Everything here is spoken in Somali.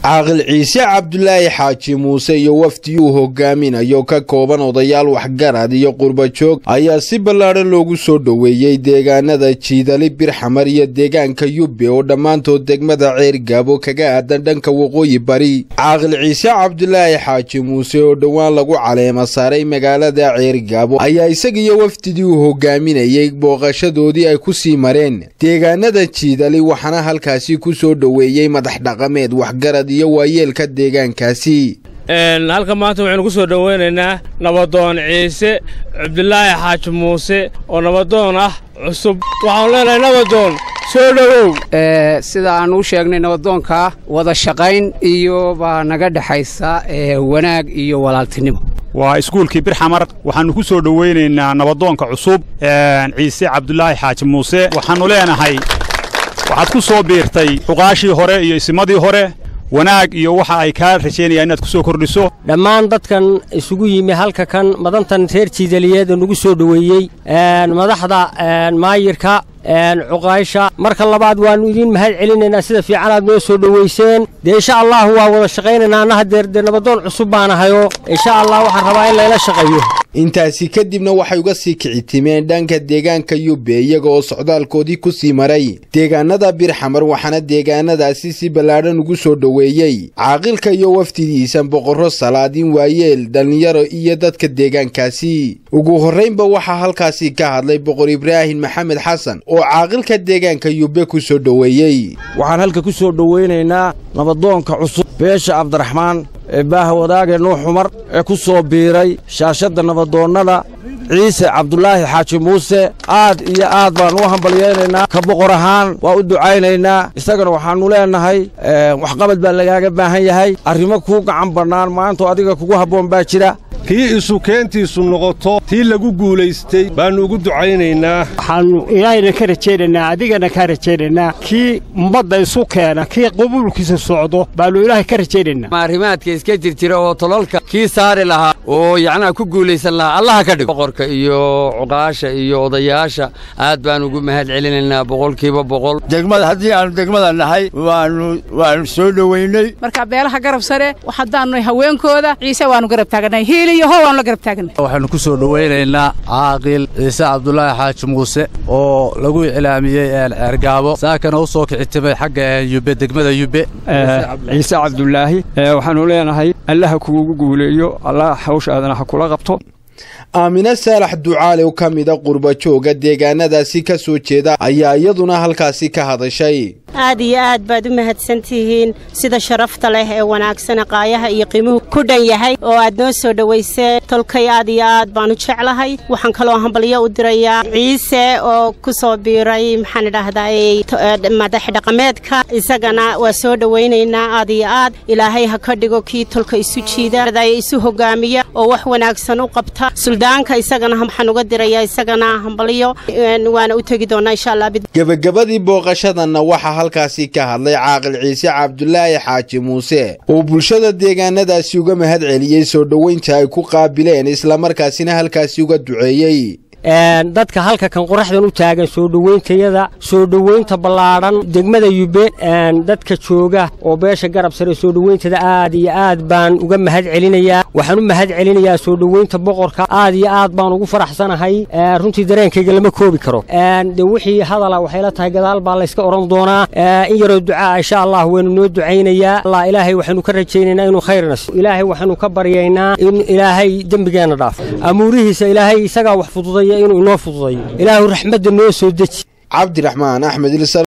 caaqil ciise cabdulaahi xaaji muuse iyo wafdiyuu hogaaminayo ka kooban odayaal waxgarad iyo qurbajoog ayaa si ballaadhan loogu soo dhoweeyey deegaanada jiidali birxamar iyo deegaanka yubbe oo dhammaantood degmada ceergaabo kaga aadan dhanka waqooyi bari caaqil ciise cabdulaahi xaaji muuse oo dhowaan lagu caleema saaray magaalada ceergaabo ayaa isagiyo wafdidii uu hogaaminayey booqashadoodii ay ku sii mareen deegaanada jiidali waxaana halkaasi ku soo dhoweeyey madax dhaqameed waxgarad iyo waayeelka deegaankaasi halka maanta waxaynu ku soo dhoweynaynaa nabadoon ciise cabdulaahi xaaji muuse oo nabadoon ah cusub waxaanu leenahay nabadoon soo dhowow sida aan u sheegnay nabadoonka wada shaqayn iyo baa naga dhexaysa wanaag iyo walaaltinimo waa iskuulkii birxamar waxaannu ku soo dhowaynaynaa nabadoonka cusub ciise cabdulaahi xaaji muuse waxaannu leenahay waxaad ku soo biirtay xuqaashii hore iyo isimadii hore wanaag iyo waxa ay kaa rajaynayaan inaad ku soo kordhiso dhammaan dadkan isugu yimi halka kan madantan reer jiidaliyeed oo nagu soo dhoweeyey madaxda maayirka cuqaysha marka labaad waannu idiin mahad celinaynaa sida fiican aad noo soo dhoweyseen dee insha allahu waa wada shaqaynaynaa annaha deer dee nabadoon cusub baanahayoo insha allah waxaan rabaa in layla shaqeeyo intaasi kadibna waxay uga sii kicitimeen dhanka deegaanka yubbe iyaga oo socdaalkoodii ku sii maray deegaanada birxamar waxaana deegaanadaasi si ballaadhan ugu soo dhoweeyey caaqilka iyo wafdidiisa boqorro salaadiin waayeel dhallinyaro iyo dadka deegaankaasi ugu horraynba waxaa halkaasi ka hadlay boqor ibraahim maxamed xasan oo caaqilka deegaanka yubbe ku soo dhoweeyey waxaan halka ku soo dhowaynaynaa nabadoonka cusub beesha cabdiraxmaan ee baaha wadaage nuux xumar ee ku soo biiray shaashadda nabadoonnada ciise cabdulaahi xaaji muuse aad iyo aad baan u hambalyaynaynaa ka boqor ahaan waa u ducaynaynaa isagana waxaannu leennahay waxqabad baa lagaaga baahan yahay arrimo kuu gacan bannaan maantoo adiga kugu habboon baa jira kii isu keentiisu noqoto tii lagu guulaystay baannu ugu ducaynaynaa waxaannu ilaahayna ka rajaynaynaa adigana kaa rajaynaynaa kii ummadda isu keena kii qabuulkiisa socdo baannu ilaahay ka rajaynaynaa arrimaadka iska jirjira oo tololka kii saari lahaa oo yacnaha ku guulaysan lahaa allaha ka dhigo boqorka iyo cuqaasha iyo odayaasha aad baan ugu mahad celinaynaa boqolkiiba boqol degmada haddii aannu degmada nahay waannu waannu soo dhoweynay marka beelaha garab sare haddaannu haweenkooda ciise waannu garab taagannahay hiil iyo how waannu la garab taagannahay waxaannu ku soo dhowaynaynaa caaqil ciise cabdulaahi xaaji muuse oo lagu iclaamiyey ceergaabo saakana u soo kicitimay xagga yubbe degmada yubbe ciise cabdulaahi waxaannu leenahay allaha kuugu guuleeyo allah hawshaadana ha kula qabto aamine saalax ducaale oo ka mida qurbajooga deegaanadaasi ka soo jeeda ayaa iyaduna halkaasi ka hadashay aad iyo aad baad u mahadsan tihiin sida sharafta leh ee wanaagsan qaayaha iyo qiimuhu ku dhan yahay oo aad noo soo dhowayseen tolkay aad iyo aad baanu jeclahay waxaan kaloo hambalyo u dirayaa ciise oo ku soo biiray maxaan idhaahday madax dhaqameedka isagana waa soo dhowaynaynaa aad iyo aad ilaahay ha ka dhigo kii tolka isu jiida isu hogaamiya oo wax wanaagsan u qabta suldaanka isagana waxaan uga dirayaa isagana hambalyo waana u tegi doonaa insha allah gebagabadii booqashadanna waxaa halkaasi ka hadlay caaqil ciise cabdulaahi xaaji muuse oo bulshada deegaanadaasi uga mahad celiyey soo dhoweynta ay ku qaabileen islamarkaasina halkaasi uga duceeyey dadka halka kan qoraxdan u taagan soo dhoweyntayada soo dhoweynta ballaadhan degmada yubbe dadka jooga oo beesha garab sare soo dhoweyntada aad iyo aad baan uga mahad celinayaa waxaan u mahad celinayaa soo dhoweynta boqorka aad iyo aad baan ugu faraxsanahay runtii dareenkayga lama koobi karo de wixii hadala waxay la tahay gadaal baa layska odhan doonaa in yaroo ducaa insha allah waynu noo ducaynayaa allah ilaahay waxaynu ka rajaynaynaa inuu khayrnas ilaahay waxaynu ka baryaynaa in ilaahay dembigeenna dhaafo amuurihiisa ilaahay isagaa wax fududaya inuu inoo fududayo ilaahu raxmadda noo soo deji cabdiraxmaan axmed